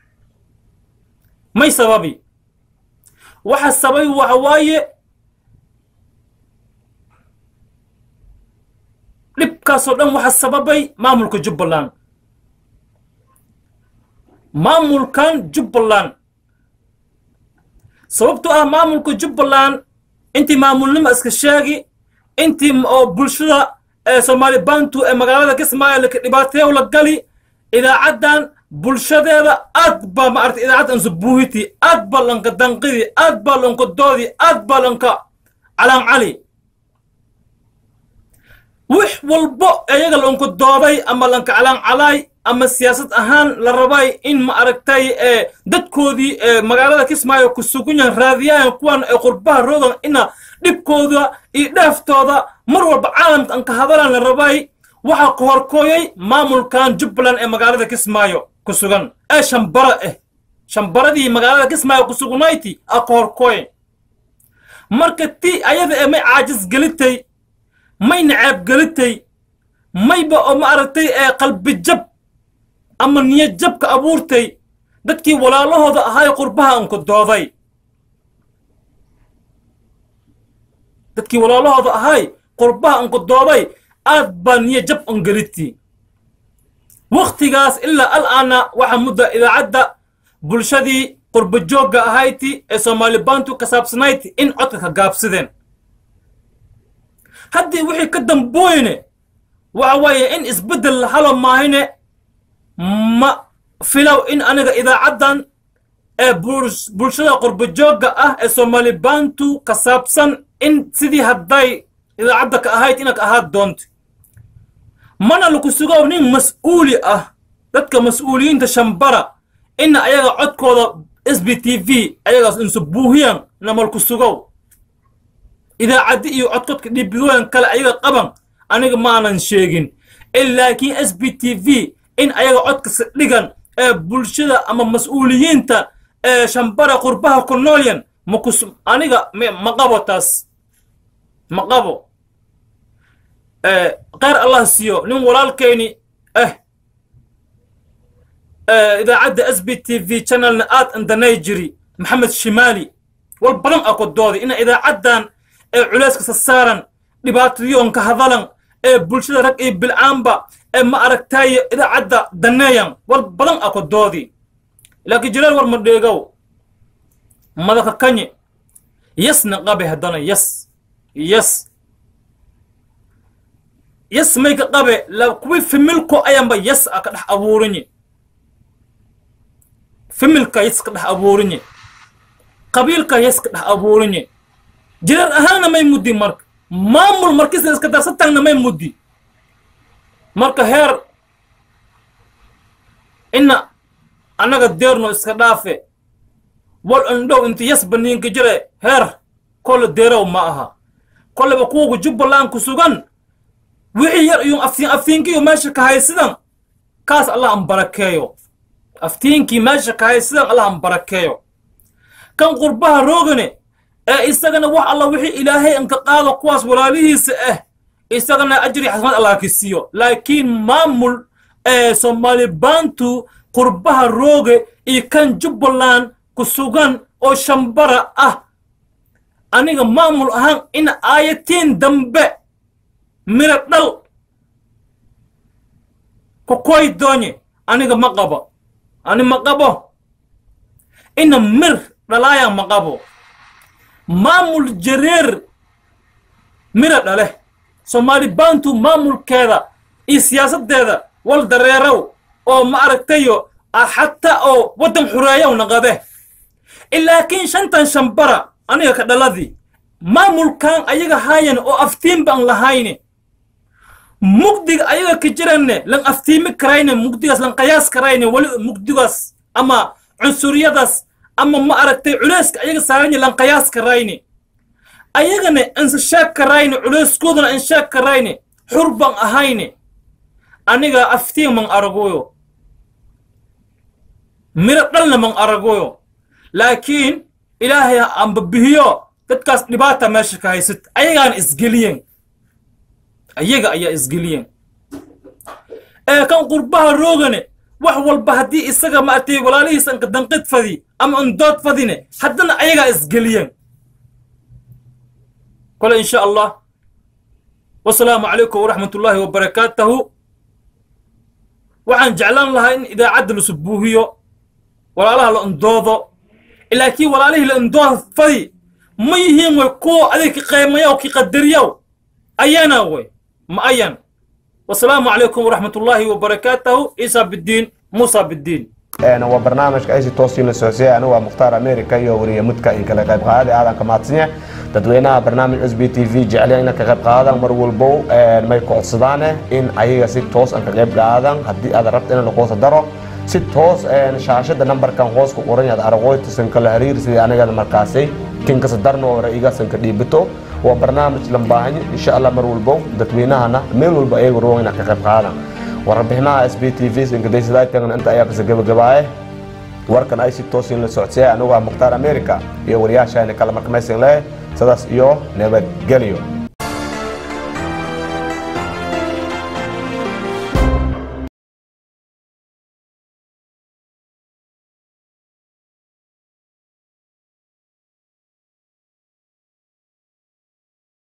may sababi waxa sabay waxa waaye dhibkaasoo dhan waxa sababay maamulka jubbaland maamulkan jubbaland sababtoo ah maamulka jubbaland intii maamulnimo iska sheegi intii oo bulshada ee soomaali bantu ee magaalada kismaayo laka dhibaateeyo la gali idaacaddan bulshadeeda aad baa maaragtay idaacaddan subuuhiti aad baa lanka danqidi aad baa lanka doodi aad baa lanka calaan cali wix walbo iyaga lanka dooday ama lanka calaan calaay ama siyaasad ahaan la rabay in ma aragtay ee dadkoodii ee magaalada kismaayo ku sugunyan raadiyaan kuwan ee qurbaha roogan ina dhibkooda iyo dhaaftooda mar walba caalamka an ka hadalan la rabay waxaa kohorkooyay maamulkan jubbaland ee magaalada kismaayo ku sugan ee shambara ah shambaradii magaalada kismaayo ku sugnayti a kohorkooye marka ti ayada ee may caajis gelitay may naceeb gelitay mayba oo ma aragtay ee qalbi jab ama niyad jabka abuurtay dadkii walaalahooda ahaay qurbaha anku dooday dadkii walaalahooda ahaay qurbaha anku dooday aad baa niya jab an geliti wakhtigaas ilaa al'aana waxaa mudda idaacadda bulshadii qurba joogga ahayti ee soomaali bantu ka saabsanayti in codka ka gaabsideen haddii wixii ka dambooyne waxa weeye in isbeddel la halo maahine ma filow in aniga idaacaddan ee buls- bulshada qurbajoogga ah ee soomaali baantu ka saabsan in sidii hadday idaacadda ka ahayd inaad ahaad doonto mana laku sugow nin mas-uuli ah dadka mas-uuliyiinta shambara ina ayaga codkooda s b t v ayagaas insu buuhiyan namalku sugow idaacaddi iyo codkodka dhibidooyan kale ayaga qaban aniga maanan sheegin in laakiin s b t v in ayaga codkasi dhigan ee bulshada ama mas-uuliyiinta ee shambara qurbaha ku noolyan makus aniga me- ma qabo taas ma qabo kheyr allah siiyo nin walaalkayni ah idaacadda s b t v channelna aad andanay jiri maxamed shimaali wal badan a ku dooday ina idaacaddan ee culayska sasaaran dhibaatayoonka hadalan ee bulshada rag iyo bilcaanba ee ma aragtaayo idaacadda daneeyan wal badan a ku doodi laakiin jilaal war ma dheegow madaka kanye yasna qabe haddana yas yas yas mayka qabe la kuwi fimilko ayanba yas a ka dhex abuurinye fimilka yas ka dhex abuurinye qabiilka yas ka dhex abuurinye jirar ahaanna may muddi marka maamul markisa iska darsataanna may muddi marka heer ina annaga deerno iska dhaafe wal indhow inta yas baniinka jire heer kolle deerow ma aha kolleba kuwagu jubbaland ku sugan wixii yar iyo aftiin aftiinkiyo meesha ka haysidan kaas allah an barakeeyo aftiinkii meesha ka haysidan allah an barakeeyo kan qurbaha roogane ee isagana wax alla wixii ilaahay anka qaado kuwaas walaalihiisa ah isagana ajri xasmad allah ka siiyo laakiin maamul ee soomaali baantu qurbaha rooge iyo kan jubbaland ku sugan oo shambara ah aniga maamul ahaan in aayatiin dambe mira dhal kokoy doonye aniga ma qabo ani ma qabo ina mir dhalaaya ma qabo maamul jareer mira dhale soomaali baantu maamulkeeda iyo siyaasaddeeda wal dareerow oo ma aragtayo xataa oo waddan xureeyow naqabe laakiin shantan shambara aniga ka dhaladii maamulkan ayaga haayan oo aftiin baan lahayne mugdiga ayaga ka jiranne lan aftiimi karayne mugdigaas lan qayaas karayne wali mugdigaas ama cunsuriyadaas ama ma aragtay culeyska ayaga saaranye lan qayaas karayne ayagana insa sheeg karayne culeyskoodana in sheeg karayne xur baan ahayne aniga aftiin man aragoyo miro dhalna man aragoyo laakiin ilaahay anba bihiyo dadkaas dhibaata meesha ka haysat ayagaana isgeliyeen ayaga ayaa isgeliyeen ee kan qurbaha roogane wax walba haddii isaga maartay walaalihiis anka danqid fadi ama undood fadine haddana ayagaa isgeliyeen kole insha allah wasalaamu calaykum waraxmat ullaahi wabarakaatahu waxaan jeclaan lahaa in idaacadda la subuuhiyo walaalaha la undoodo laakiin walaalihii la undood fadi ma yihiin way kuwa adig ka qiimayaw ki qadariyaw ayana way ma ayan wasalaamu calaykum waraxmat ullaahi wabarakaatahu ciisa bidiin muusa bidiin waa barnaamijka aysi toosiin la socosiyay anigu waa mukhtaar america iyo wariye mudka in kala qayb qaaday aadan ka mahadsanyahay dadweynaha barnaamij s b t v jecel ina ka qayb qaadaan mar walbow may codsadaane in ayaga si toos an ka qayb qaadaan haddii aad rabta in laquusa daro si toos shaashada nambarkan hoos ku qoran yaad araqooytasan kala hariir sidii anigada markaasay kinkasa darno oo ra'iigaasan ka dhiibito waa barnaamij lambaahanyo insha allah mar walbow dadweynahana meel walba ayaga roog inaad ka qayb qaadaan warbixinaha s b t v inkadaysadaytagana inta ayaa kasa gabagabaaye warkan ay si toosiin la socodsiyay anigu waa mukhtaar america iyo wariyaashaani kale markamaysan leh sidaas iyo nabadgelyo